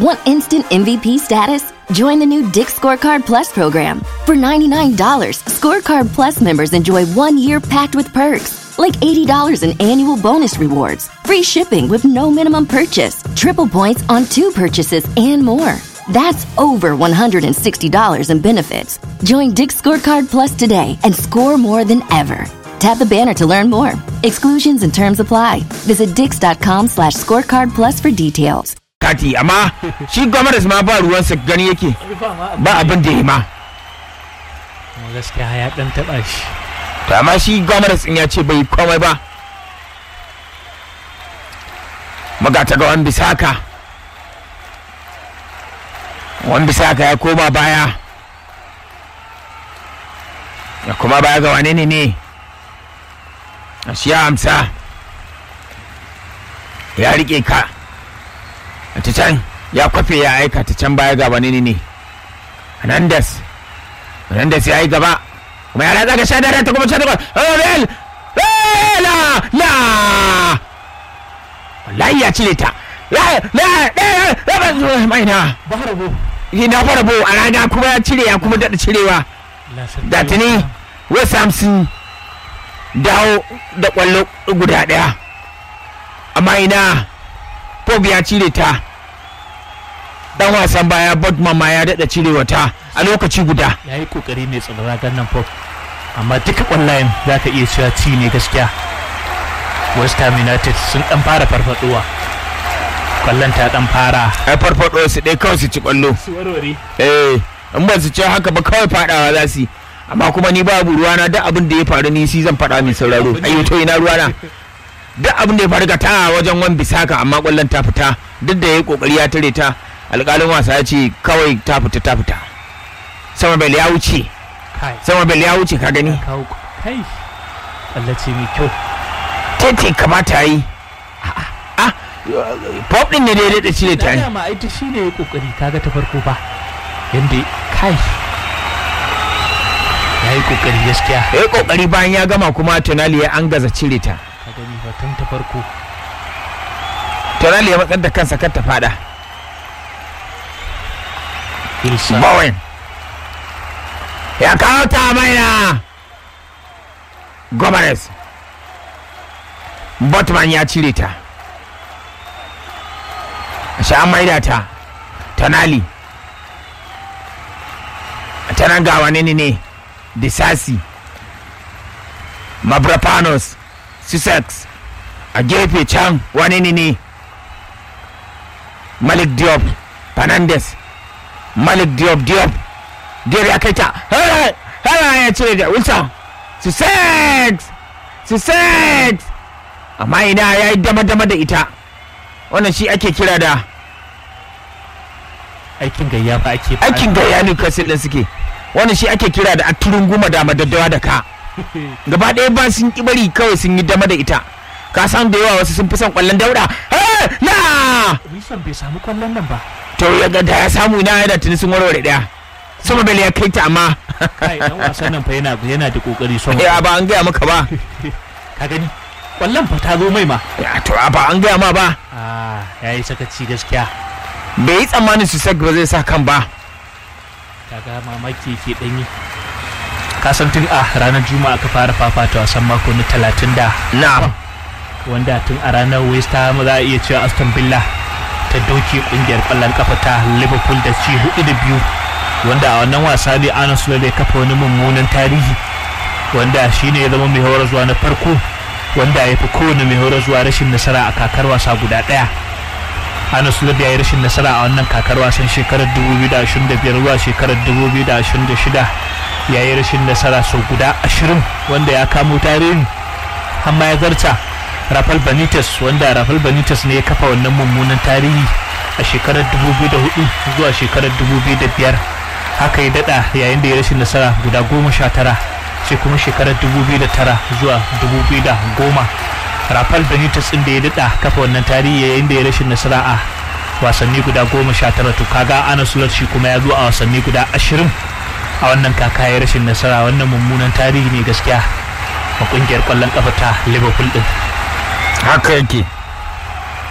Want instant MVP status? Join the new Dick Scorecard Plus program. For $99, Scorecard Plus members enjoy one year packed with perks, like $80 in annual bonus rewards, free shipping with no minimum purchase, triple points on two purchases, and more. That's over $160 in benefits. Join Dick Scorecard Plus today and score more than ever. Tap the banner to learn more. Exclusions and terms apply. Visit dix.com slash scorecard plus for details. kati amma shi gwamnati ma ba ruwansa gani yake ba abin da ya ma kuma gaskiya ya dan taba shi to amma shi gwamnati in ya ce bai komai ba magata ga wani bisaka wani bisaka ya koma baya ya kuma baya ga wane ne ne a shi ya amsa ya rike ka ta can ya kwafe ya aika ta can baya ga wane ne ne hernandez hernandez ya yi gaba kuma ya ratsa ga sha dare ta kuma sha takwas real la la wallahi ya cire ta la la la mai na baharabo na fara bo a rana kuma ya cire ya kuma daɗa cirewa da tuni west ham sun dawo da ƙwallo guda ɗaya amma ina Pog ya cire ta dan wasan baya Bodman ma ya daɗa cirewa ta a lokaci guda ya yi kokari mai tsadara gannan pop amma duka kwallayen za ka iya cewa ci ne gaskiya west ham united sun dan fara farfaduwa kwallon ta dan fara ai farfaɗo su ɗaya kawai su ci ƙwallo su warware eh in ba su ci haka ba kawai faɗawa za su yi amma kuma ni babu ruwana duk abin da ya faru ni si zan faɗa mai sauraro ayyo to ina ruwana duk abin da ya faru ka ta wajen wan bisaka amma ƙwallon ta fita duk da ya yi ƙoƙari ya tare ta alƙalin wasa ya ce kawai ta fita ta fita sama bel ya wuce kai sama bel ya wuce ka gani kawo kai kwallace mai kyau tete kamata yi ah pop din ne da ya daɗa cire ta da ma ita shine ya kokari kaga ta farko ba yanda kai ya yi kokari gaskiya ya yi ƙoƙari bayan ya gama kuma tonali ya an gaza cire ta ka gani ba tun ta farko tonali ya matsar da kansa kar ta fada Ilsa Bowen ya kawo ta maina Gomez Botman ya cire ta shi an maida ta Tonali ta nan ga wani ne ne Disasi Mabrapanos Sussex a gefe can wani ne ne Malik Diop Fernandes Malik Diop Diop Diop ya kai ta hara ya cire da Wilson Sussex Sussex amma ina ya yi dama-dama da ita wannan shi ake kira da aikin gayya fa ake fa- aikin gaya ne kasil ɗin suke wannan shi ake kira da aturin guma da madaddawa da ka gaba ɗaya ba sun ki bari kawai sun yi dama da ita ka san da yawa wasu sun fi son ƙwallon dauda Eh, na Wilson bai samu kwallon nan ba to ya ga da ya samu ina yana tuni sun warware ɗaya sama bele ya kai ta amma kai dan wasan nan fa yana yana da kokari son ya ba an gaya maka ba ka gani kwallon fa ta zo mai ma ya to ba an gaya ma ba ah yayi sakaci gaskiya bai yi tsammanin su ba zai sa kan ba kaga mamaki ke danyi ka san tun a ranar juma'a ka fara fafata wasan mako na talatin da na wanda tun a ranar west ham za a iya cewa aston villa ta doke kungiyar kwallon kafa ta liverpool da ci hudu da biyu wanda a wannan wasa ne ana sulale kafa wani mummunan tarihi wanda shine ya zama mai horar zuwa na farko wanda ya fi kowane mai horar zuwa rashin nasara a kakar wasa guda daya ana sulale ya yi rashin nasara a wannan kakar wasan shekarar 2025 zuwa shekarar 2026 ya yi rashin nasara sau guda 20 wanda ya kamo tarihin amma ya zarta Rafael Benitez wanda Rafael Benitez ne ya kafa wannan mummunan tarihi a shekarar 2004 zuwa shekarar 2005 haka ya dada yayin da ya rashin nasara guda goma sha tara sai kuma shekarar 2009 zuwa 2010 Rafael Benitez din da ya dada kafa wannan tarihi yayin da ya rashin nasara a wasanni guda goma sha tara to kaga ana sulat shi kuma ya zo a wasanni guda ashirin a wannan kaka ya rashin nasara wannan mummunan tarihi ne gaskiya a kungiyar kwallon kafa ta Liverpool din haka yake